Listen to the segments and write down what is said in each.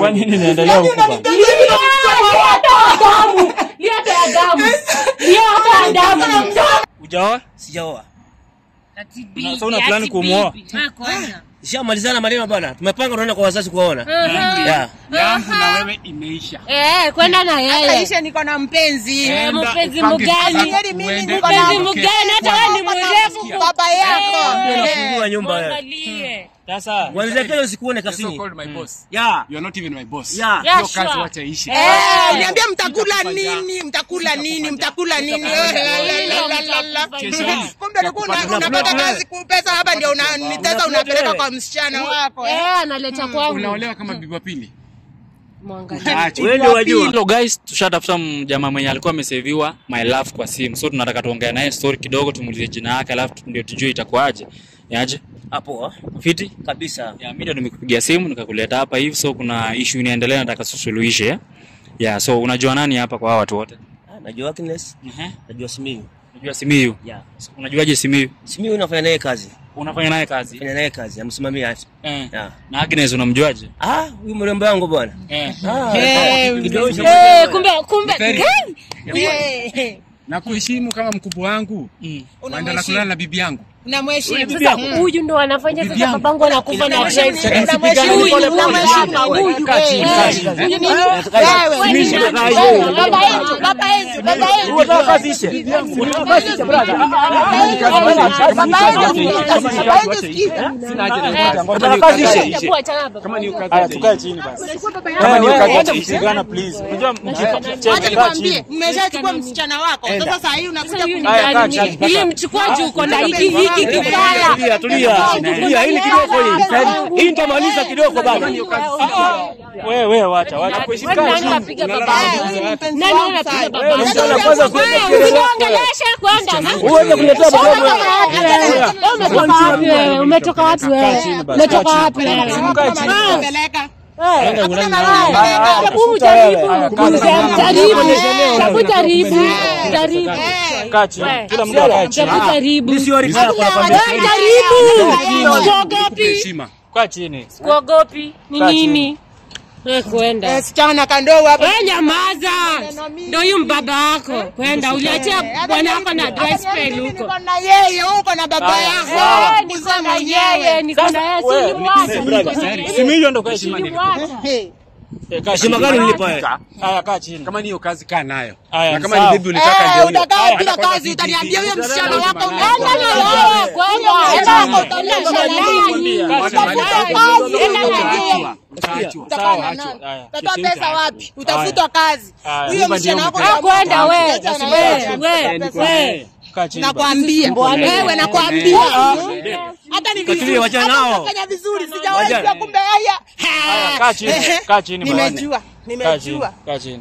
Kwa nini inaendelea huku bana? Ujaoa? Sijaoa. Sasa una plani kumuoa? Ishamalizana maneno bwana. Tumepanga tunaenda kwa wazazi kuwaona. Yeah. yangu na wewe imeisha. Eh, kwenda na yeye. Aisha niko na mpenzi. Eh, Enda mpenzi upange mgani? vizuri, Kweli mimi uende niko na Mpenzi uondoke. mgani? Hata wewe ni mrefu. baba yako. Ndio Eh. nafungua nyumba wewe. Mwangalie. Sasa Kuanzia kesho usikuone So kasini. called my boss. Yeah. You are not even my boss. Yeah. Yeah, Hiyo kazi sure. wacha iishi. Eh, niambia mtakula nini? Mtakula nini? Mtakula nini? Eh, la, la, la, la, la. Kesho hii. Kumbe ulikuwa una- unapata kazi kupesa hapa ndio una- ni pesa unapeleka kwa msichana wako. eh. Eh, analeta kwangu. Unaolewa kama bibi wa pili. Mwangalie. Acha. Wewe ndio wajua. Hello guys, tushatafuta jamaa mwenye alikuwa ameseviwa my love kwa simu. So tunataka tuongee naye story kidogo, tumuulize jina yake alafu ndio tujue itakuwaje. Yaje? Hapo Fiti? kabisa. Ya mimi ndio nimekupigia simu nikakuleta hapa hivi so kuna issue inaendelea nataka tusuluhishe. ya? Yeah, so unajua nani hapa kwa hawa watu wote? Ah, Najua Agnes, Ehe. najua Simiyu. Unajua Simiyu? Yeah. Unajuaje Simiyu? Simiyu unafanya naye kazi. Unafanya naye kazi? Fanya naye kazi, amsimamia afisa. Eh. Yeah. Na Agnes unamjuaje? Ah, huyu mrembo wangu bwana. Eh. Ah, Eh, kidogo Eh, kumbe kumbe Very- gani? Eh, Na kuheshimu kama mkubwa wangu. Mm. Waenda na kulala na bibi yangu. unamheshimu. Sasa huyu ndo anafanya sasa Bibi yangu. babangu anakufa na Unamheshimu, stress. unamheshimu, Huyu, unamheshimu, huyu, huyu. kaa chini, Eh, kaa eh, chini. huyu nini? Wewe Wewe. ni nani? Baba yetu, baba yetu, baba yetu. Unataka kazi ishe. Unataka kazi ishe brother. Unataka kazi ishe. Hebu achana na baba. Haya tukae chini basi. Kama ni kazi ya kusigana please. Unajua Wacha nikwambie, mmeshachukua msichana wako. Sasa saa hii unakuja Huyu ni Haya, kaa nani? chini. Nilimchukua juu uko na hiki hiki kifala. Tulia, tulia. Tulia, hili kidogo hili. Hii nitamaliza kidogo baba. wewe wewe wacha wacha. Wewe nani unapiga babangu? Nani unapiga babangu? msichana kwanza kuweka Wewe kelele. usiniongeleshe kwenda. Uweze kuletea baba Umetoka wapi wewe? Umetoka wapi wewe? Umetoka wapi wewe? kupeleka. Hebu jaribu. Jaribu. Hebu jaribu. Jaribu. Kaa chini. Kila mtu akae chini. Hebu jaribu. Mimi sio rika kwa kwambia. Wewe jaribu. Sikuogopi. Heshima. Kaa chini. Sikuogopi. Ni nini? Wewe kwenda. Msichana kandoo hapa. Wewe nyamaza. Ndio huyu mbaba wako. Kwenda uliachia bwana wako na dry spell huko. Niko na yeye huko na baba yako. Eh, niko na yeye, niko na yeye, si ulimwacha. Simiyu ndo kaa chini. Ulimwacha. Hey. Eh, kaa Heshima chini. gani nilipa wewe? Haya kaa chini. Kama ni hiyo kazi kaa nayo. Haya, Na kama sawa. ni bibi ulitaka Eh, ndio hiyo. utakaa bila kazi utaniambia huyo msichana wako Enda na yeye, kwenda. Enda na yeye. Utafuta kazi. Enda na yeye. Utaachwa. Utakaa na Sawa, nani? haya. Utatoa pesa wapi? Utafutwa kazi. Haya. Huyo msichana wako Ah, kwenda we. Utafuta na We, yeye. we, we. Kaa chini. basi. Nakwambia. Wewe nakwambia. Hata ni Katulia, vizuri. wachana Hata nao. unafanya vizuri. Sijawahi Wachana. kujua kumbe haya. Haya, kaa chini. Ehe. Kaa chini bwana. Nimejua. Kaa chini. Nimejua. Kaa chini.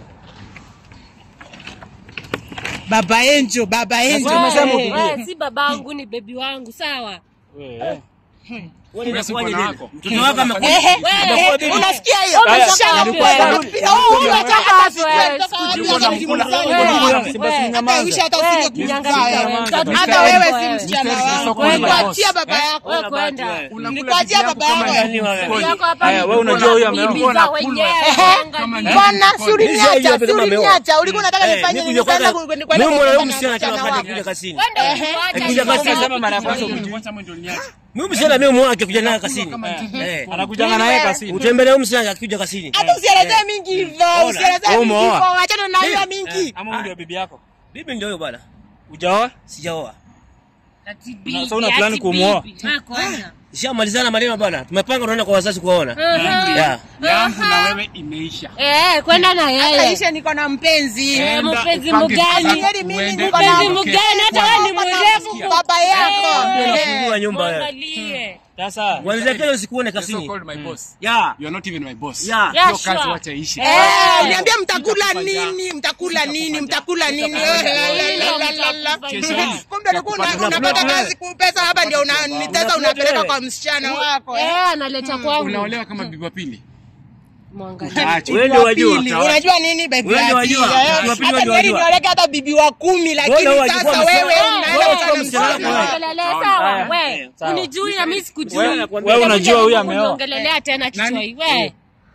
Baba Enjo, baba Enjo. We, we, si babangu ni bebi wangu sawa Wewe. Wewe unakuwaje bwana nini? wako. Mtoto wako amekuja. Ehe. Amekuwa bibi. Unasikia hiyo? Haya. Unasikia Shut up, hiyo? wewe. Oh, Wewe, unataka shut up, basi wewe. kutoka Sikujua wapi? unamkula. Hata Wewe, uisha wewe. hata usinge Wewe, kukuza jiangalie, wewe. mtoto Hata wewe. wewe si msichana wangu. Wewe. Nikuachia baba yako. Wewe kwenda. Nikuachia baba yako. Nani wewe? Yako hapa Haya, ni wewe unajua huyu ameoa. bibi za wenyewe. Angalia. Bwana, si Hizi uliniacha, hapa si ndio ameoa. uliniacha. Ulikuwa unataka Eh, nifanye mimi nini? kuja Kwenda kwanza- ku- kwenda mimi mwana huyu kuongea msichana na kila msichana wakati wako. kuja kasini. Kwenda ulimwacha. Kuja kasini. Sema mara ya kwanza Kwanza mwe ndio uliniacha. Mimi msichana mimi mwake kuja naye kasini. Eh. Anakujanga naye kasini. Utembelea huyu msichana akikuja kasini. Hata usielezee mingi hivyo, usielezee Wewe mingi umeoa. hivyo. Achana na hiyo mingi. Ama huyu ndio bibi yako? Bibi ndio huyo bwana. Ujaoa? Sijaoa. Ati Sasa una bibi, plani ati kumuoa? bibi. Ah, kwenda. Ishamalizana maneno bwana. Tumepanga tunaenda kwa wazazi kuwaona. Yeah. Yangu na wewe imeisha. Eh, kwenda na yeye. Aisha niko na mpenzi. Eh, Enda mpenzi upange mgani? vizuri, Kweli mimi uende niko Mpenzi na uondoke. mgani? Hata wewe ni mrefu. baba yako. Ndio Eh. nafungua nyumba wewe. Mwangalie. Sasa Kuanzia kesho usikuone So kasini. called my boss. Yeah. You are not even my boss. Yeah. Yeah, Hiyo kazi sure. wacha iishi. Eh, niambia mtakula nini? Mtakula nini? Mtakula nini? Eh, la, la, la, la, la. Kesho hii. Kumbe ulikuwa una- unapata kazi kupesa hapa ndio una- ni pesa unapeleka kwa msichana wako. eh. Eh, analeta kwangu. Unaolewa kama bibi wa pili. Mwangalie. Acha. Wewe ndio wajua. Pili, Unajua nini baby? Wewe ndio Ati, wajua. eh, Watu wa pili hata ndio heri wajua. nioleke hata bibi wa kumi lakini Wewe wajua sasa msichana- wewe Wewe unaenda wajua kwa msichana msichana wako. wako. Ongelelea sawa, we. sawa. Unijui na mimi sikujui. Wewe wewe unajua huyu ameoa. Ongelelea tena kichwa hii. We.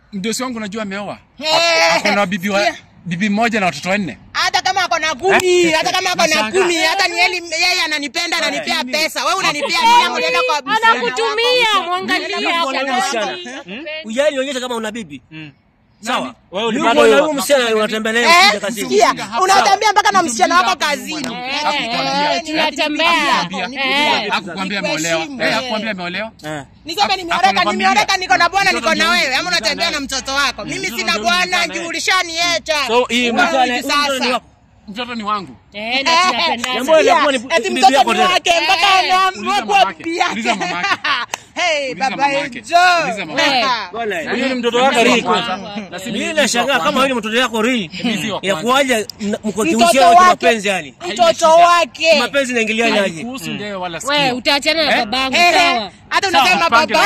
mdosi wangu najua ameoa. Eh, Ako na bibi wa sikia. bibi moja na watoto wanne. hata kama ako na kumi hata kama ako na Nashangaa. kumi hata ni yeye yeye ananipenda ananipea pesa wewe unanipea nini yangu nienda kwa msichana wako? anakutumia mwangalia Alafu unaona msichana. Ujali onyesha kama una bibi. Sawa. Wewe Yuko ulipata na hiyo- huyu msichana unatembea naye Eh, ukija kazini. sikia unatembea mpaka na msichana wako kazini Eh, tunatembea Eh. Hakukwambia ameolewa. Nikuheshimu. Eh, hakukwambia ameolewa. Eh. niseme Ako- nimeoleka ako na nimeoleka familia. niko na bwana niko na Mtoto wewe ndio- ama unatembea ndio- na mtoto wako mimi sina bwana juu ulishaniacha So, hii Wewe Msichana- hivi huyu mtoto ni sasa wako. Mtoto ni wangu. Eh, na Eh, tunapendana. Jambo ile sikia, kuwa ni- eti bibi mtoto yako ni tena. wake mpaka anaamua Uliza kuwa mamake. bibi yake. Uliza mamake. Hey, Uliza baba mamake. Enjo. Uliza mamake. Bwana, Huyu ni mtoto wake Rick. Mimi nashangaa kama huyu ni mtoto wako ri. Mimi wa Ya kwanza. kuaje mna- mko Mtoto kihusiano cha wake. mapenzi yani. mtoto wake Mapenzi inaingiliana aje? Kuhusu ndio wala We, sikio. utaachana na babangu Eh, sawa. hata unasema baba Pange na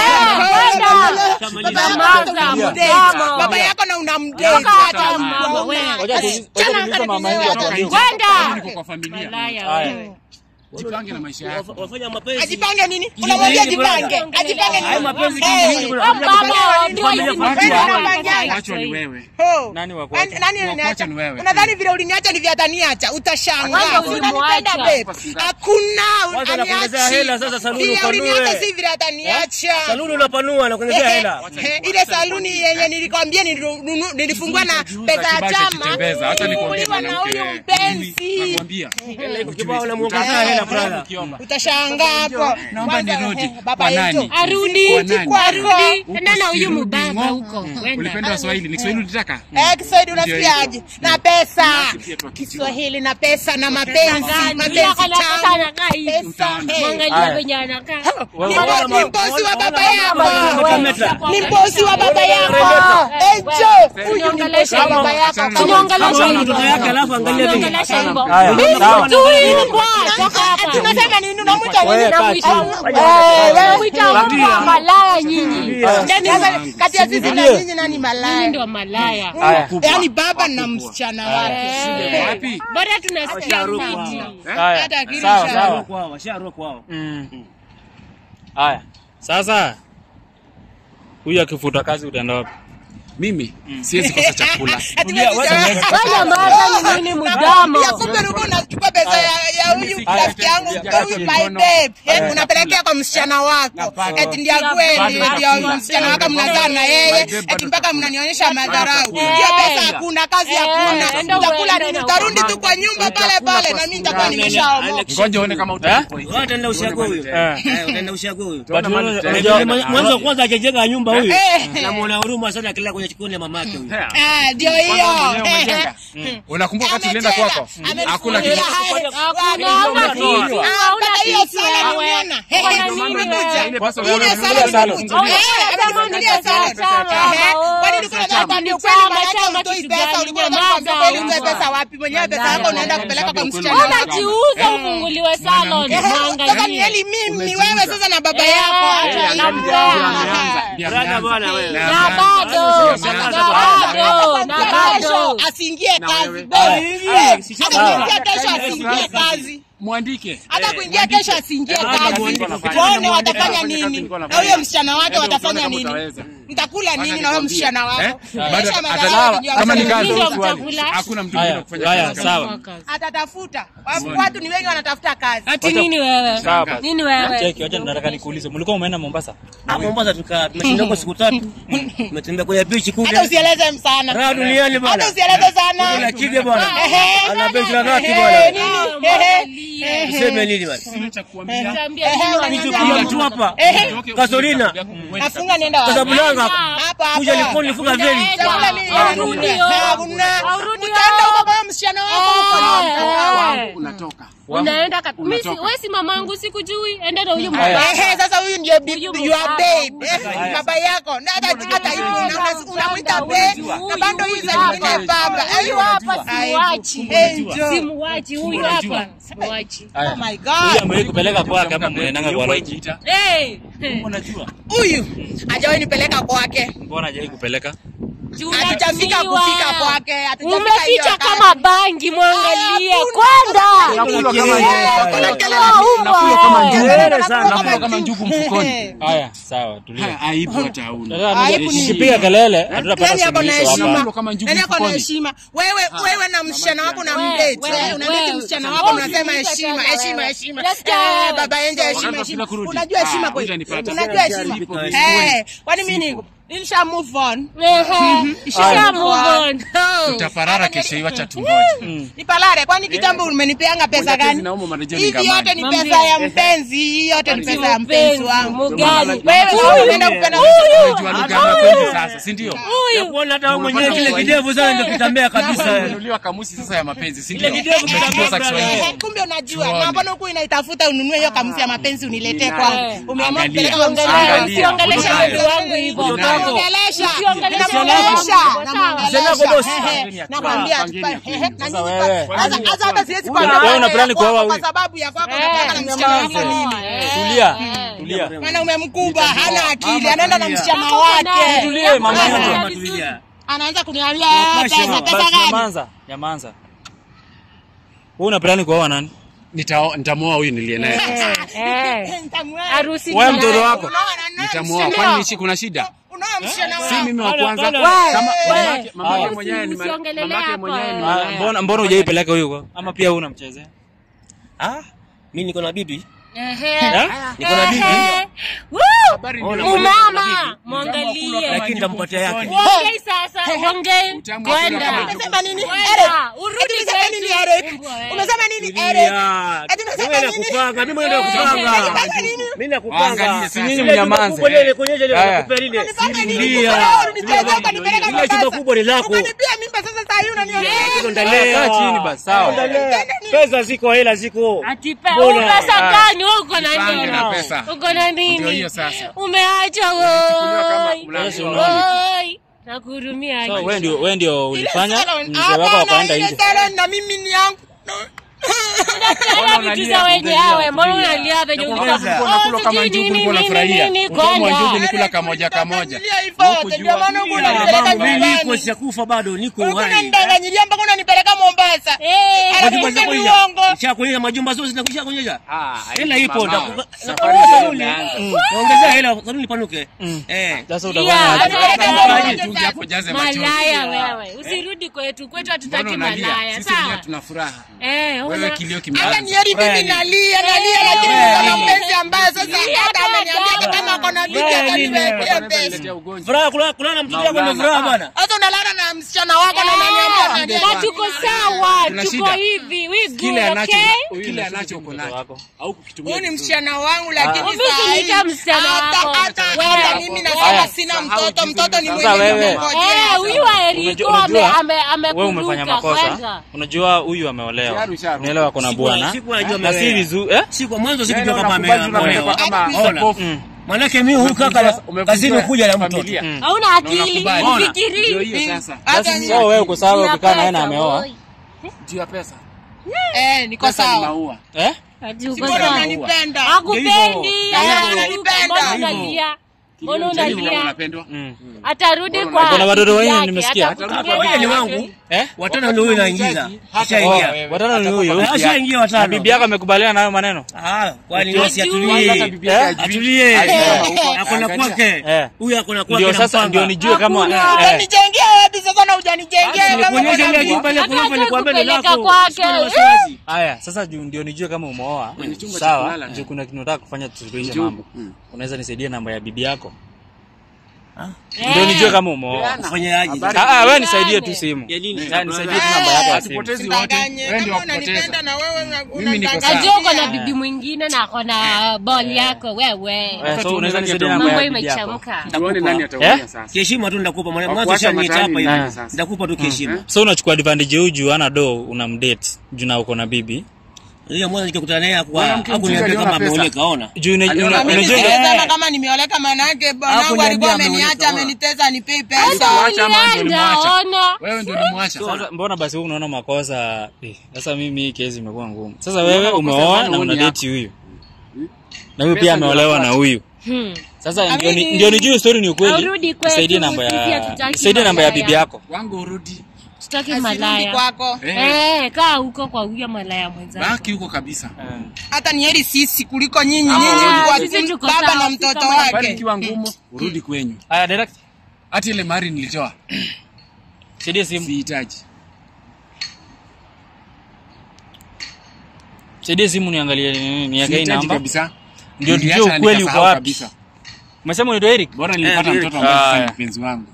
yako Kama baba ni- yako na unamdate. Mama. baba yako na unamdate Toka hata hapa, mama, we. Ngoja tuulize- ngoja tuulize mama yangu atuambie. Kwenda. Niko kwa familia. Malaya Haya. wewe. Jipange na maisha yako. Wafa- Wafanya mapenzi. ajipange nini unamwambia ajipange ajipange Hayo nini mapenzi Eh, kingi Oh, mama, ndio hizi Familia mambo familia. ya Familia. Wacho ni wewe. Oh. Nani wa kuacha? Nani- nani Wa uliniacha? kuacha ni wewe. unadhani vile uliniacha ndivyo ataniacha utashangaa Kwanza Si unanipenda, ulimwacha. babe? hakuna Kwanza aniachi. nakuongezea hela, sasa saluni Vile upanue. uliniacha si vile ataniacha Saluni unapanua na kuongezea hela. Eh, ile saluni yenye nilikwambia niliru- nilifungua na pesa ya Kibaki chama akitembeza, hata nikwambie Uliwa na mwanamke huyu wewe. mpenzi Nakwambia. Kibao unamuongezea hela brother. Ukiomba. utashangaa hapo Naomba Kwanza, nirudi. eh, baba Kwa nani? yetu. Arudi, Kwa nani? kwako. arudi. Huko Enda na huyu sirudi, mbaba ngo. huko. Kwenda. Ulipenda Waswahili, ni Kiswahili ulitaka? Eh, Kiswahili unasikiaje? Na pesa. pia tu akijua. Kiswahili na pesa na mapenzi, Angalia mapenzi kana pesa tamu. anakaa hivi. Pesa. eh. Mwangalia venye anakaa. Ni bo- ni bosi wa baba yako. Metameta. Ni bosi wa baba yako. Enjo, huyu ni bosi wa baba yako. Achana na- Unaongelesha Kama hivyo. mtoto yake alafu angalia vile. Unaongelesha hivyo. Haya, Mimi sawa. tu mbwa, toka hapa. Ati unasema nini? Unamwita nini? Wewe, kaa Namwita- chini. Eh, wewe Namwita mbwa malaya nyinyi. Sasa kati ya sisi na nyinyi nani Nyinyi malaya? ndio malaya. Haya. Yaani baba na msichana wake. Eh. Wapi? Bora tunasikia Washaruka mbichi. Haya. Hata akili Sawa, isharuka. sawa. Sharuka kwao, sharuka kwao. Mm. Haya. Sasa huyu akifuta kazi utaenda wapi? Mimi siwezi kosa chakula. Ati Tulia, wewe wacha sasa- niweke. Fanya maana ni nini mdomo? Ya kumbe ulikuwa unachukua pesa ya ya huyu rafiki yangu huyu my babe. Eh, unapelekea kwa msichana wako. Eti ndio kweli ndio msichana wako mnazaa na yeye. Eti mpaka mnanionyesha madharau. Hiyo pesa hakuna, kazi hakuna. enda Utakula uende nini? na Utarudi tu kwa nyumba pale pale na mimi nitakuwa nimeshaomoka. Ngoja uone kama utakuwa Wewe utaenda ushago huyo. Eh. Eh, utaenda ushago huyo. But mali unajua- tena. unajua- Mwanzo kwanza hajajenga nyumba huyu. Eh. Namuona huruma sana akilala kwenye chikoni ya mamake huyu. Ah, ndio hiyo. umejenga. Unakumbuka wakati ulienda kwako? Hakuna kitu. Hakuna, hauna kitu, hauna Mpaka hiyo kitu sala wewe. nimeona. Uko na Eh, nini umekuja. wewe? Ile pesa Ile uliona sala uliona sala. nimekuja. Au Eh, unasema amenifungulia ni sala. pesa ya chama, Eh, ama kwani oh, ulikuwa pesa unataka chama, ndio ni kweli chama, maana yake chama utoi kitu pesa, gani? ulikuwa Nyamaza, unataka kweli utoe mbwa. pesa wapi? Mwenyewe pesa yako unaenda kupeleka kwa msichana wako. Unajiuza ufunguliwe salon. Eh, Sasa ni Mwangalie. heli mimi wewe sasa na baba yako. Eh, Acha na hiyo. mjana. Ndio Brother ameanza. bwana wewe. Na Na ameanza. bado, na bado, na bado. Asiingie kazi. wewe. Eh, si hata sawa. kuingia kesho asiingie kazi. Mwandike. hata kuingia kesho asiingie Eh, kazi. mwandike. Waone watafanya Eh, nini nilikuwa na nafanya. huyo msichana wake Ndio watafanya uone nini? kama utaweza. Mtakula nini na huyo nikwambie. msichana wako? Eh? Maisha Bado madharau atalawa. unajua Kama ni msichana kazi, Ndio swali. mtakula. Hakuna mtu mwingine Haya, kufanya haya, kazi. sawa. atatafuta. Watu- Watu ni wengi wanatafuta kazi. Ati nini wewe? Sawa basi. Nini wewe? Cheki, wacha nataka nikuulize. Mlikuwa umeenda Mombasa? Ah, Mombasa tukaa tumeshinda huko siku tatu. Tumetembea kwenye beach Hata kule. usieleze sana. Raha duniani bwana. Hata usieleze Kuna sana. chige bwana. Ehe. Ana beach la dhati Eh, bwana. nini? Ah, Ehe. mwangalie. Useme nini bwana? Sina cha kuambia. Niambia Ehe, nini unaniambia Kitu wananiambia? kila mtu hapa. Ehe. Kasolina. Afunga nenda wapi? Casablanca. Hapa hapa. Kuja Likoni nifunga veli. Chakula ni Aurudi, oh. Hakuna. Aurudi, Utaenda oh. huko kwa msichana wako huko. Eh, Wangu unatoka. Unaenda kat- Mimi si- Unatoka. wewe si mamangu sikujui. Enda na huyu mbaba. Ehe, sasa huyu ndio bi- Huyu your mbaba. babe. Eh, baba yako. Na hata hata hivyo una- unamwita babe na bado hizo zingine baba. Huyu hapa simuachi. Angel. Simuachi huyu hapa. Simuachi. Oh my Huyu God. amewahi kupeleka kwake ama mnaendanga kwa lodge? Jiita. Eh. Unajua? Huyu hajawahi nipeleka kwake. Mbona hajawahi kupeleka? hatujafika kufika kwake hatujafika hiyo Umeficha time. kama bangi, mwangalie Hakuna. kwenda. Nakula kama Eh, njugu. kuna kelele Ah, tu. umbwa, Nakula kama eh. njugu. Kelele sana. Nakula kama njugu mfukoni. Haya, sawa, tulia. Ha, Aibu hata hauna. Sasa Aibu ni- nikipiga kelele hatutapata Nani ako na suluhisho hapa. heshima? Nakula kama njugu Nani ako na mfukoni. heshima? Wewe wewe na msichana wako na Wewe, mdate. wewe, Eh, unadate wewe. msichana Wewe wako unasema usiulize heshima, tena heshima, wewe. heshima. Let's go. Eh, baba yenje heshima, Wakati heshima. tunataka kurudi. Unajua heshima Ah, kweli? hujanipata. Unajua heshima. Eh, kwani mimi nilisha move on. Ehe. Isha move on. Tutaparara kesho hiyo acha tungoje. Nipalare, kwani kitambo umenipeanga pesa Ngoja gani? tezi naomba marejeo Hivi ningamani. yote ni Mwambie. pesa ya mpenzi, hii yote ni pesa ya mpenzi wangu. Mugani. Wewe kama unaenda kupenda Unajua lugha ya mapenzi sasa, si ndio? Nakuona hata wewe mwenyewe kile kidevu sana ndio kitambea kabisa. Umenunuliwa kamusi sasa ya mapenzi, si ndio? Ile kidevu Umejifunza kitambea Kiswahili. Eh, kumbe unajua Tuone. na mbona huku inaitafuta ununue hiyo kamusi ya mapenzi uniletee kwangu. Umeamua Angalia. kupeleka msichana Angalia. wangu. Usiongeleshe Unayo. mtu wangu hivyo. Mtoto wako. Namuongelesha. Usiongeleshe Namuongelesha. mtu wangu. Msichana wako boss. Ehe, Namwambia Pangeni tupa- akili. ehe, na Sasa nyinyi wewe. pa- hata- hata hata siwezi Wewe kuwa una na plani kuoa kwako huyu? kwa sababu ya kwako Eh, unataka na msichana wako nyamaza. nini? Eh. Tulia, tulia. Mwanaume mkubwa hana akili, anaenda na tulia. msichana Kama wake. uko Tulie, mama naye. yangu. Mama tulia. Anaanza kuniambia Basi, pesa basi, pesa Basi gani? Nyamanza, nyamanza. Wewe una plani kuoa nani? Nita- Nitamuoa huyu niliye naye. Eh. Nitamweka. Harusi Wewe ni mtoto naye. wako. Unaona, na Nitamuoa. msichana- Kwani nishi kuna shida? unaona msichana Si wako. mimi wa Hapana, kwanza. hapana. Kama Wewe. mamake mamake Haya. mwenyewe ni Usiongelele mamake hapo, mwenyewe ni eh. Ah, Mbona mbona hujaipeleka huyu kwa? Ama pia wewe unamchezea? Ah, mimi niko na bibi. Ehe. Niko na bibi. Ehe. Woo! Habari ndio. Ona, Umama, mwangalie. Lakini nitampatia yake. Ongei sasa, ongei. Utamu wa Kwenda. kula Umesema nini? Kwenda. Eric. Urudi Eti umesema nini kwetu. Eric? Umbwa wewe. Umesema nini Eric? Tulia. Eti unasema Wewe nini? nakupanga, mimi mwenyewe nakupanga. Unasema nini? Mimi nakupanga. Angalia sasa. Ile Nyinyi chumba mnyamanze. kubwa lile kuonyesha ile Haya. nakupea lile. Unanipanga nini? Tulia. Wewe unipeleka hapa, nipeleka Ile chumba Mombasa. kubwa ni lako. Ukanipia mimba sasa saa hii unaniambia. Ndalea. Kaa chini basi, sawa. Ndalea. Pesa ziko, hela ziko. Atipe, Mbona? pesa gani? Wewe uko na Jipange nini? na pesa. Uko na Ndio nini? hiyo sasa. Umeacha Unachukuliwa kama woi. mlango. Woi. Nakuhurumia. So wewe ndio wewe ndio ulifanya Salon. mzee wako Hapana, akaenda ile nje. salon na mimi ni yangu. Unataka vitu za wenye awe, mbona unalia venye uko? Nakupongeza. Oh, Unakula kama sijui njugu nini, ulikuwa nini, unafurahia. nini, Utamu wa njugu kwenda. ni kula kamoja kamoja. Unanidanganyilia hivyo yote, ndio maana huku unanipeleka Babangu, mimi niko nyumbani. sijakufa bado, niko Huku hai. unanidanganyilia mpaka unanipeleka Mombasa. Eh, Alafu Majumba useme zinakuja. uongo. Nishakuonyesha majumba zote zinakuja kuonyesha. Ah, Hela ipo mama. ndakupa- Safari ndakupa ndio saluni. imeanza. Mm. Naongezea hela saluni panuke. Eh. Sasa Yeah, utafanya aje? Anipeleka Malaya. Mombasa. Tungi hapo jaze machozi. malaya wewe usirudi kwetu kwetu hatutaki Mbona unalia? malaya Sisi wenyewe sawa tuna furaha. Eh, Wewe una- kilio Hata kimeanza. ni heri mimi nalia nalia, lakini kama mpenzi ambaye sasa hata ameniambia kama ako na bibi Furaha nini? ataniwekea pesa. Letea ugonjwa. Furaha kulala kulala na mtoto wako ndio Maulana. furaha bwana. Hata unalala na msichana wako na unaniambia na tuko sawa Tuna tuko shida. hivi we good Kile anacho okay kile anacho uko nacho. wako. Au kukitumia. Huyu ni msichana wangu lakini Mimi saa hii usiniite msichana hata wako. hata Wewe. hata mimi nasema Haya. sina mtoto, mtoto ni Sasa mwenye wewe. nimengojea. Eh, huyu wa Eriko Unajua- ame unajua, ame Wewe umefanya amekuruka makosa. kwanza. Unajua huyu ameolewa. Sharu, sharu. Unaelewa kuna Sikuwa- bwana. sikuwa najua Na si ameolewa. vizuri eh? Si kwa mwanzo sikujua Neno kama unakubali, ameolewa. unapelekwa kama Ona. popo. Manake mimi huyu kaka Umevunjwa kazini kuja na mtoto. familia. Mm. hauna akili unakubali. Ona. Ndio ufikiri hiyo sasa. Hata Basi ni- so wewe uko sawa Una ukikaa naye na pesa, ameoa. boy. Juu ya pesa. Eh, niko Pesa ni sawa. maua. Eh? Ati uko Mbona sawa. unanipenda? Hakupendi. Hivyo. anakuruka. Ananipenda. Mbona Hivyo. unalia? Mbona Kilio cha hivyo unalia? unapendwa. Mm. Atarudi Mbona kwa unalia? Kuna watoto bibi wengi yake, nimesikia. atakutumia Hapa wewe ni yake. wangu. Eh? Watano ndio huyu naingiza. Oh, Ashaingia. watano ni huyu. Ashaingia Na watano. bibi yako amekubaliana na hayo maneno? Ah, kwani Wajua. wasi atulie. Hata bibi yake hajui. Atulie. Ajua huko, Ako na angalia. kwake. Eh. Huyu ako na kwake Ndio na sasa mpanga. ndio nijue kama Hakuna. eh. Utanijengea wapi sasa na hujanijengea kama Nikuonyeshe kuna ile bibi? nyumba ile Hata kulipa hataki nikwambie ni kupeleka lako. kwake. Usiwe na wasiwasi. Haya, sasa juu ndio nijue kama umeoa. Kwenye chumba cha Sawa, kulala. juu kuna kitu nataka kufanya tusuluhishe Njugu. mambo. Mm. Unaweza nisaidia namba ya bibi yako? Eh. Ndio nijue kama umeoa. Ufanye aje? Habari. Ah, ah, wewe nisaidie tu simu. Ya nini? Ah, nisaidie tu namba yako ya simu. Hatupotezi wote. Usidanganye. Wewe ndio Kama wakupoteza. unanipenda na wewe una- Mimi niko unadanganya. sawa. Najua uko na bibi mwingine na ako na ball yako wewe. Eh, so unaweza nisaidia namba Mambo ya bibi yako? imechamka. Tuone nani Eh? ataumia sasa. Kiheshima tu ndakupa mwana mwanzo Wakuacha shaniita hapa mataani hivi. nani sasa? Ndakupa tu kiheshima. So unachukua advantage huyu juu ana do unamdate juu na uko na bibi. Ile mwanzo nikikutana naye hakuwa Mwanamke hakuniambia mjinga kama aliona pesa. ameoleka ona. Juu una- Aliona una- Mimi unajua siwezi Eh. sema kama nimeoleka manake bwanangu Hakuniambia alikuwa ameoleka, ameniacha ona. ameniteza anipei pesa. Uliacha ama ndio Ulienda ulimwacha? ona. Wewe ndio ulimwacha. Sasa mbona basi wewe unaona makosa? Eh, Sasa mimi hii kesi imekuwa ngumu. Sasa wewe makosa umeoa maana na huyu ni una date yako. huyu. Na huyu Pesa pia ndio ameolewa na unapata. huyu. Hmm. Sasa ndio ni- ndio nijue story ni ukweli. Aurudi kwetu, Nisaidie namba sisi ya hatutaki nisaidie namba ya malaya. bibi yako. wangu urudi Tutaki Asirudi malaya. kwako Eh, kaa huko kwa huyo malaya mwenzako. baki huko kabisa hata ni heri sisi kuliko nyinyi Ah, nyinyi sisi kwa tuko baba sawa, na si mtoto kama- bali wake ikiwa ngumu urudi kwenyu Aya direct. hata ile mari nilitoa Saidie simu. sihitaji Saidie simu niangalie ni- niweke hii sihitaji namba. kabisa Ndio tujue Niliacha na ukweli uko nikasahau wapi. kabisa Umesema unaitwa Eric? bora nilipata Eh, mtoto ambaye ah, sasa ni yeah. mpenzi wangu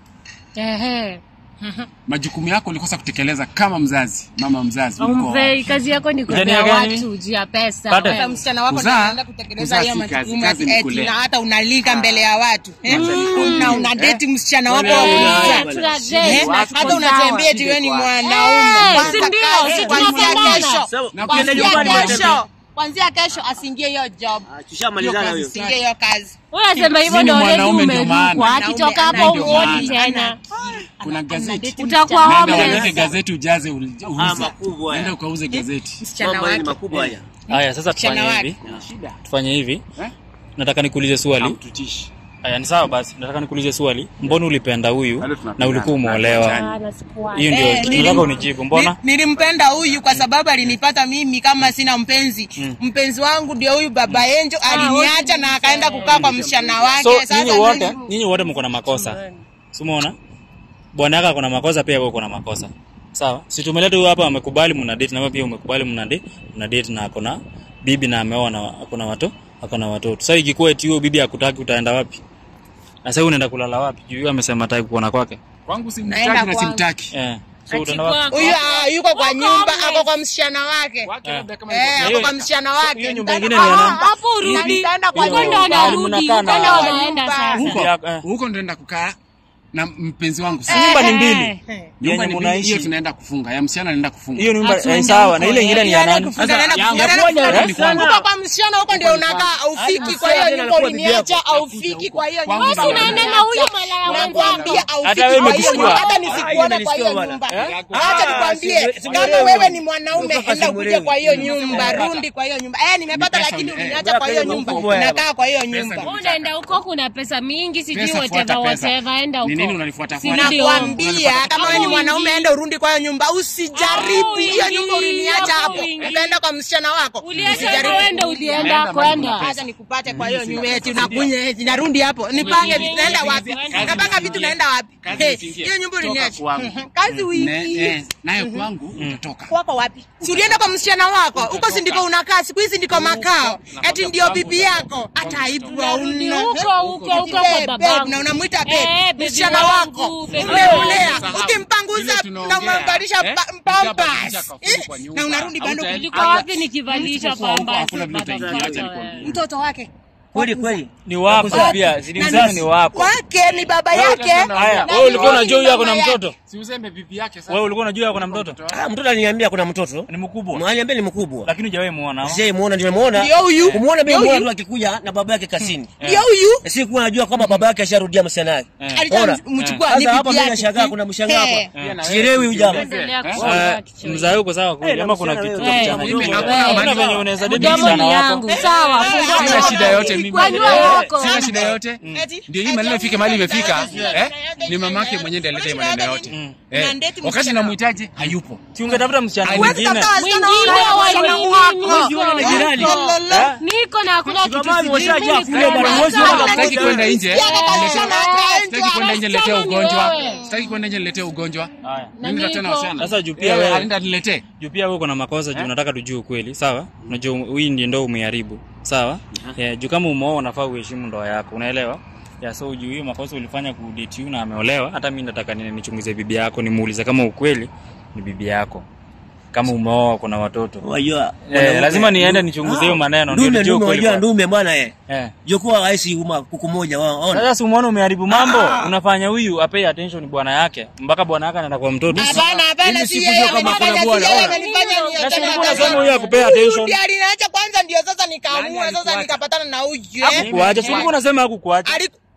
Ehe. majukumu yako ulikosa kutekeleza kama mzazi mama mzazi ulikuwa Umvei, wapi? kazi yako ni Ndani kupea ya gani? watu juu ya pesa. Pata. hata msichana wako Kuzaa- anaenda kutekeleza kuzaa hiyo si kazi, majukumu kazi ni eti kulea. na hata unalika mbele ya watu eh? na unadeti msichana wako wa Wewe kuzaa. una- tuna Eh, date na hata tuko unatembea sawa. eti wewe ni Eh, mwanaume si Kwanza ndio, kazi, si kuanzia tunapendana. kesho Sawa, Na ukienda kuanzia nyumbani kesho unatembea. kuanzia kesho asiingie hiyo job Ah, hiyo tushamalizana kazi hiyo asiingie hiyo kazi Wewe unasema hivyo Mimi ndio ni already mwanaume ndio umerukwa. maana. Akitoka hapo Mwanaume ndio uoni maana. tena. kuna gazeti Utakuwa nenda homeless. uweke gazeti ujaze ul- Ah, uuze makubwa haya. nenda ukauze gazeti msichana Mambo haya ni wake makubwa haya. Haya sasa tufanye Msichana hivi. shida Tufanye hivi. Eh? Nataka nikuulize swali. hamtutishi Haya ni sawa basi. Nataka nikuulize swali. Mbona ulipenda huyu Bado na tunapendana. ulikuwa umeolewa? Ah, na sikuwa. Hiyo ndio Eh, kitu nilim- nataka unijibu. Mbona? Ni- nilimpenda huyu kwa sababu alinipata mimi kama sina mpenzi mpenzi wangu ndio huyu baba Enjo aliniacha na akaenda kukaa kwa msichana wake So Sasa nyinyi wote, ndio- nyinyi wote mko na makosa. Si umeona? Bwana yako ako na makosa pia wewe uko na makosa. Sawa? Si tumeleta huyu hapa amekubali mna date na wewe pia umekubali mna date, mna date na ako na bibi na ameoa na ako na watoto, ako na watoto. Sasa ikikuwa eti huyo bibi hakutaki utaenda wapi? Na sasa unaenda kulala wapi? Juu yeye amesema hataki kuona kwake. kwangu Naenda simtaki na kwangu. simtaki Eh. So utaenda wapi? huyu ah, yuko kwa nyumba ako kwa msichana wake Wake labda kama Eh, yuko- ako kwa msichana wake hiyo nyumba Nitaenda- ingine ni ya nani? Ah, Hapo urudi. nitaenda kwa Huko ndo nyumba. anarudi, mnakaa huko na- ndo wanaenda sasa. Bibi yako, eh. huko ndo naenda kukaa na mpenzi wangu Si nyumba ni mbili. Eh. nyumba Yenye ni mbili, mnaishi. hiyo tunaenda kufunga ya msichana naenda kufunga Hiyo nyumba Atuende eh, sawa na huko, ile ingine ni ya Naenda nani? kufunga, naenda yangu kufunga, naenda moja, kufunga. ni kwangu. Huko kwa msichana huko ndio unakaa aufiki kwa hiyo Hadi nyumba anakuwa bibi uliniacha yako. aufiki kwa hiyo Kwangu nyumba ndio Unaenda na huyo malaya nakwambia mwenzako. aufiki Hata wewe kwa hiyo umekusikia? nyumba hata Ah, nisikuone kwa hiyo imenisikia bwana. nyumba Eh? acha Ah, nikwambie si- si- kama simuelewi. wewe ni mwanaume Kutoka enda ukuje simuelewi. kwa hiyo nyumba rundi kwa hiyo nyumba eh nimepata Ni pesa, lakini eh, uliniacha kwa hiyo pesa nyumba mkubwa hapa. nakaa kwa hiyo nyumba Pesa Unaenda huko kuna pesa mingi sijui Pesa, whatever fuata pesa. whatever enda Ni huko. nini unanifuata Si fuata? ndio? nakwambia kama wewe ni Hapo mwanaume wingi. enda urundi kwa hiyo nyumba usijaribu Hapo hiyo wingi, nyumba uliniacha hapo hapo wingi. ukaenda kwa msichana wako Uliacha huko wenda ulienda kwenda. acha nikupate kwa hiyo nyumba eti unakunya eti narudi hapo nipange vitu naenda wapi napanga vitu naenda wapi Kazi Hey, usiingie. hiyo nyumba Toka uliniacha kwangu. kazi Ne- wingi eh, nayo kwangu utatoka kwako wapi si ulienda kwa msichana wako huko si ndiko unakaa siku hizi ndiko makao eti ndio bibi yako hata aibu Unarudi hauna huko huko huko kwa Babe, babangu. babe, na unamwita Eh, babe baby msichana wangu, wako baby umemlea wangu. ukimpanguza Vile na tunaongea, umembadilisha eh? pa- Ukabadilisha pampers kafuku Eh, kwa nyumba. na unarudi bado Hautaenda- Ulikuwa wapi nikivalisha Usipokuwa huko, pamba? hakuna vile utaingia, acha nikwambie. mtoto wake Kweli kweli. Ni wako pia, si ni Na mzazi ni wako. wake ni baba yake Haya, na wewe ulikuwa ni unajua huyu ako na mama yake. mtoto? Si uzembe bibi yake sasa. Wewe ulikuwa unajua ako na mtoto? Ah, mtoto aliniambia kuna mtoto. Ni mkubwa. Mwaniambia ni mkubwa. Lakini hujawahi muona. ama? Sasa muona nimemuona. Ndio huyu. Kumuona mimi Ndio muona huyu. tu akikuja na baba yake kasini. ndio huyu Si kuwa najua kwamba baba yake asharudia msichana yake. Eh. Bora. alichamchukua ni Sasa hapa bibi mimi yake nashangaa kuna mshangao Eh. hapa. Sielewi huyu jamaa. Endelea Eh? kusoma Eh, kichwa. Mzae uko sawa kweli Eh, ama kuna msichana kitu wewe, cha wewe, kuchanganya? wewe, Hakuna wewe, venye unaweza date Mdomo msichana ni wako. yangu. Sawa. Sina shida yote mimi. Kwanyua Eh, yako. Sina shida yote. Eti- Ndio hii maneno ifike mahali imefika. Eh? Ni mamake mwenyewe ndiye aleta hii maneno yote. Eh. Unandeti Wakati msichana. namhitaji hayupo. Si ungetafuta msichana Huwezi mwingine. tafuta wasichana Mwingine wako, wa wasichana nini? wako. Usione na jirani. Lolo. Niko na hakuna kitu Kama sijui. umeshaja Mimi kule bwana, sasa- mwezi wa Sasa- Sitaki kwenda nje. Sikiaga kwa msichana wake, Sitaki kwenda nje niletee Wasichana ni ugonjwa. wewe. Sitaki kwenda nje niletee ugonjwa. Haya. Nenda tena niko- wasichana. Sasa juu pia Eh, wewe- Aenda niletee. juu pia wewe uko na makosa juu unataka tujue ukweli sawa unajua hii ndio ndo umeharibu sawa yeah, juu kama umeoa unafaa uheshimu ndoa yako unaelewa ya so juu hiyo makosa ulifanya kudate you na ameolewa hata mimi nataka nini nichunguze bibi yako nimuulize kama ukweli ni bibi yako kama umeoa kuna watoto Wajua. eh, lazima niende nichunguze hiyo maneno ndio Ndume nijue ndume ukweli wajua kwa- ndume bwana eh. eh Jokuwa rahisi uma kuku moja wao. Ona. sasa si umeona umeharibu mambo unafanya huyu apei attention bwana yake mpaka bwana yake anaenda kwa mtoto Hapana, hapana, Mimi si sikujua yeye kama amenifanya, kuna si bwana. yeye Ona. amenifanya na si niachane ulikuwa na unasema bwana. huyu akupea Huyu attention ndiye aliniacha kwanza ndio sasa Nani nikaamua sasa alikuacha? nikapatana na huyu eh. hakukuacha si ulikuwa unasema hakukuacha Aliku-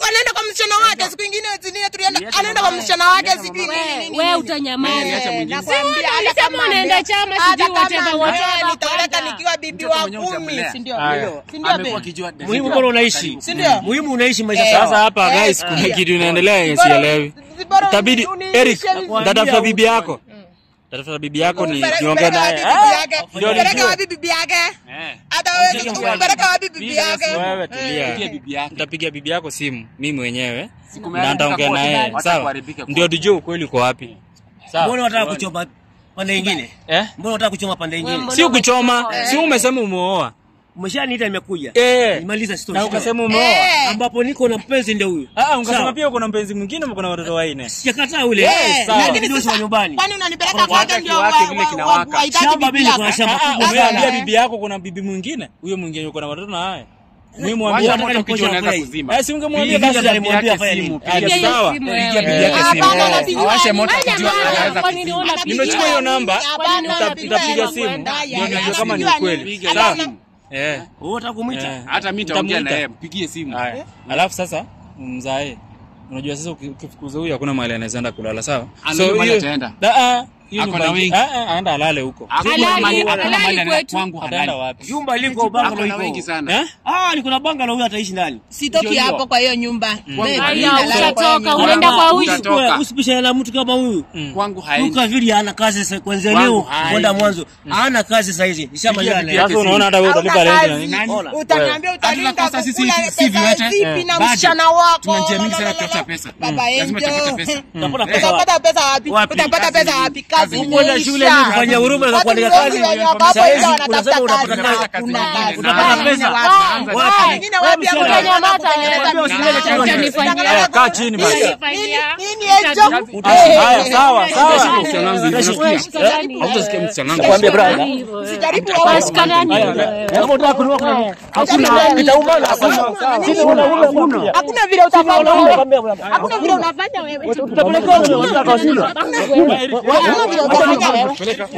anaenda kwa msichana wake siku ingine zingine tulienda anaenda kwa msichana wake sijui nini nini wewe nini. utanyamaza. Eh, nakwambia, Si hata ulisema kama unaenda ndio- chama, hata sijui kama whatever, ndio, whatever, nitaoleka kwenda. nikiwa bibi Mtoto wa mwenyewe kumi utamlea. si ndio Haya. si ndio amekuwa babe? akijua Muhimu bora unaishi. Si ndio? Muhimu unaishi maisha Eh. sawa. Sasa hapa Eh, guys, kuna sikia. kitu inaendelea yenye Bora- sielewi. bora Itabidi uniishe Eric, vizuri. tatafuta bibi yako. Tatafuta bibi yako ni Umpeleke- niongee umpeleke naye. wapi bibi yake? ndio Umpeleke nijue. wapi bibi yake Eh. hata wewe umpeleke wapi bibi yake Wewe Pigia tulia. bibi yake. Nitapigia bibi yako simu mimi mwenyewe Siku na nitaongea moja naye. hata Sawa? kuharibika Ndio tujue ukweli uko wapi. Mbona Sawa? unataka kuchoma pande nyingine? Eh? Mbona unataka kuchoma pande nyingine? Si kuchoma, si umesema umeoa. Umeshaniita nimekuja. Eh. Nimaliza story. Na ukasema umeoa. Eh. ambapo niko na mpenzi ndio huyu. Ah, ukasema Sawa. pia uko na mpenzi mwingine uko na watoto wanne. Sijakataa ule. Eh, sawa. lakini Ndio sasa, wa nyumbani. kwani unanipeleka kwake ndio kiwake wa- vile wa- kinawaka. wa- wahitaji Shamba bibi mimi yako? kuna shamba Ah, ah, kubwa umeambia sana. bibi yako kuna bibi mwingine. Huyo mwingine yuko na watoto na haya. Muhimu Wacha ambia moto Nataka kijua unaweza kuposha kuzima. Eh, si ungemwambia Bibi basi yake alimwambia alimwambia Pigia fanya simu, nini? pigia Pigia sawa. simu, Pigia wewe. bibi yake Ah, simu. hapana, Eh. anapigiwa Awashe ni- moto Wewe kijua jamaa, anaweza kwani kuzima. unaona Anapigiwa Nimechukua hiyo nini? namba, Hapana, nita- anapigiwa nitapiga hela simu. kwenda. Ndio Ya, nijue kama ni anapigiwa ukweli. nini? Sawa? Ana- Eh. Wewe unataka kumuita? Eh. Hata mimi nitaongea Nitamuita. na yeye, mpigie simu. Haya. Alafu sasa mzae. Unajua sasa uki- ukifukuza huyu hakuna mahali anaweza enda kulala, sawa? Anajua mahali hiyo- ataenda. Da- ah, hiyo Ako nyumba na ingi- wengi. ah, ah, aenda alale huko. Hakuna Halali, mahali- hakuna halali mahali ana- kwetu. kwangu Ataenda halali. wapi? Jumba liko Ako bangalo na wengi liko. sana. Eh? Ah, liko na bangalo huyu ataishi ndani. sitoki Ndio hapo hiyo. kwa hiyo nyumba Babe, Haya, nalala kwa hiyo utatoka, nyumba. unaenda kwa huyu. Utatoka. Usipishane na mtu kama huyu. Kwangu haendi. Luka vili hana kazi sasa kuanzia Kwangu leo haendi. kwenda mwanzo. Hana kazi sasa hizi. Nishamaliza bibi naye. yake Sasa unaona hata wewe Hauna utalipa rent na kazi. nini? Ona. Utaniambia utalinda Hatutakosa sisi kukula si pesa viwete. zipi na Bado. msichana wako Tunajiamini sana La, la, la, la, kutafuta la. pesa. Baba Mm. Lazima tutafute Angel. pesa. Utapata pesa wapi? utapata pesa wapi Wapi? utapata pesa wapi kazi Ukwenda shule imeisha. kufanya huruma na Watu kuandika wengi kazi. wenye wako hapo Sasa nje hizi wanatafuta unasema kazi unapata na kazi hakuna nyingine. kazi. Utapata Wengine pesa. wapi? Wapi? Wengine wapi hapo Wewe wanaenda msichana. kutengeneza Wewe biashara. usilete chakula. Utanifanyia- Eh, kaa chini basi. Nini- nini hicho? Haya, sawa, sawa. Msichana wangu, unasikia? Hautasikia msichana wangu. Kwambia brother. Usijaribu Washikanani. Kama unataka kununua kununua. Hakuna itaumana. Sisi wanaume hakuna. hakuna vile utafanya Wanaume wewe. kwambia bwana. hakuna vile unafanya wewe Tutapeleka huko unataka kwa shule. hakuna vile utafanya wewe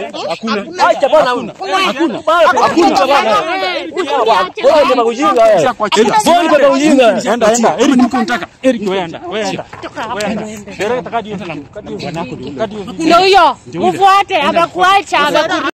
Acha bwana huyu. Hakuna. Hakuna bwana. Wewe ndio ujinga wewe. Wewe ndio ujinga. Enda, enda. Eric, niko nataka. Eric, wewe enda. Wewe enda. Wewe enda. Dereka, kadi hiyo sana. Kadi hiyo bwanako ndio. Kadi hiyo. Ndio huyo, mfuate, amekuacha, ameku